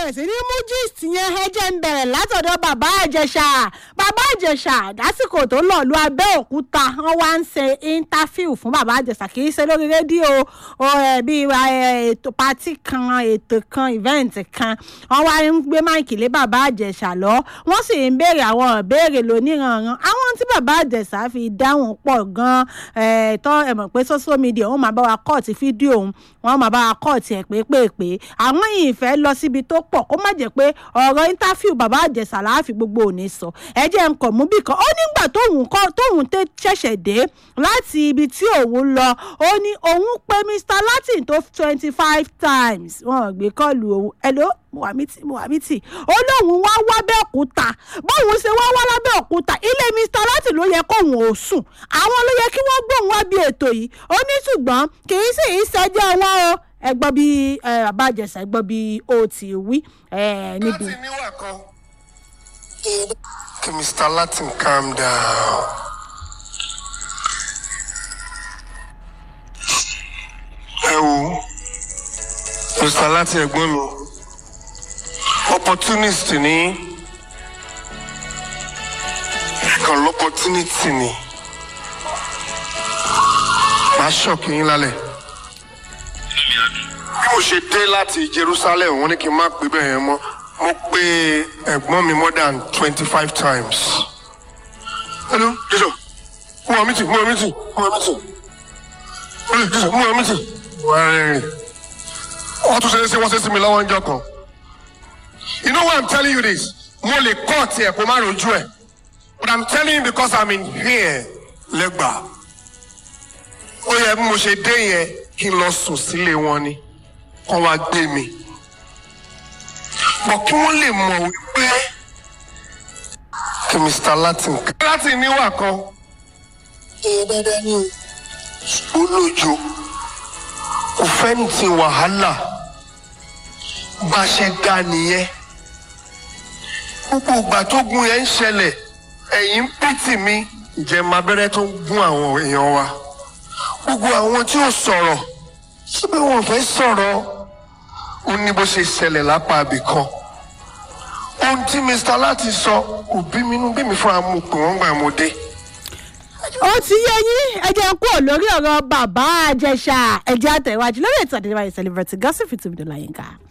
bẹ̀rẹ̀ sí ní mú gist yẹn ẹ jẹ́ ń bẹ̀rẹ̀ látọ̀dọ̀ bàbá àjẹsà bàbá àjẹsà lásìkò tó lọ lu abẹ́òkúta wọ́n wá ń ṣe interview fún bàbá àjẹsà kì í ṣe lórí rédíò o ẹ̀ bíi ẹ̀, ètò pati kan ètò kan event kan wọ́n wá ń gbé máìkì lé bàbá àjẹsà lọ wọ́n sì ń béèrè àwọn ìbéèrè lóníranran àwọn tí bàbá àjẹsà fi dáhùn pọ̀ gan-an ẹ̀ tọ́ ẹ̀ mọ̀ pé social media wọ́n máa bá wa kọ́ọ̀tì fídíò òun wọ́n máa bá wa kọ́ọ̀tì ẹ̀ pépèpé àwọn yìí fẹ́ lọ síbi tó pọ̀ kó má jẹ́ pé ọ̀rọ̀ interview bàbá àjẹsà láàfin gbogbo òní sọ ẹ jẹ́ nǹkan mú bì kan ó nígbà tóun kọ́ tóun tẹ́ ṣẹ̀ṣẹ̀ dé láti ibi tí òun lọ ó ní òun pé mr latin tó twenty five times wọn ò gbé kọ́ọ̀lù òun hello muhamiti muhamiti ó lóun wá wá bẹ́ẹ̀kúta bóun ṣe wá wá lábẹ́òkúta ilé mr latin ló yẹ kóun ò sùn àwọn ló yẹ kí wọ́n gbóhùn wá bí ètò yìí ó ní ṣùgbọ́n kì í sì í ṣẹjọ́ wọn o ẹ gbọ́ bí ẹ, bàbá àjẹsà ẹ gbọ́ bí ó ti wí ẹ, níbi. láti níwà kan. kí mr latin calm down. ẹ wo mr latin ẹ̀gbọ́n mi opportunist ni kan l'opportunity ni màá ṣọ̀kì yín lálẹ́ bí mo ṣe dé láti jerusalem wọn ní kí n má pè bẹ́ẹ̀ yẹn mọ́ mo pe ẹ̀gbọ́n mi more than twenty five times. hello jésù mú wa mítì mú wa mítì mú wa mítì hello jésù mú wa mítì. wà á rìn wọ́n tún ṣe é ṣe wọ́n ṣe é sí mi lọ́wọ́ ọjọ́ kan. you know why i'm telling you this mo lè kọ́ tiẹ̀ kó má rojú ẹ̀ but i'm telling you because i'm in here lẹ́gbàá ó yẹ bí mo ṣe dé yẹn kí n lọ sùn sílé wọn ni kọ́ wá gbé mi bọ̀ kí wọ́n lè mọ̀ wípé kí mr latin latin níwà kan ẹ dáadáa ní o olójo kò fẹ́ ní ti wàhálà bá a ṣe ga nìyẹn gbogbo ìgbà tó gun yẹn ń ṣẹlẹ̀ ẹ̀yìn ń pìtì mi ìjẹ́ máa bẹ́rẹ́ tó ń gún àwọn èèyàn wa gbogbo àwọn tí ò sọ̀rọ̀ síbẹ̀ wọn ò fẹ́ sọ̀rọ̀ ó ní bó ṣe ṣẹlẹ̀ lápá ibì kan ohun tí mr láti sọ kò bí mi inú bí mi fúnra mo pè wọ́n gbà mo dé. ó ti yé yín ẹ jẹ́ kú lórí ọ̀rọ̀ bàbá àjẹsà ẹ jẹ́ àtẹ̀wájú lórí ètò àdéhùn celebrity gossip fìtìmí dọ́là yín ká.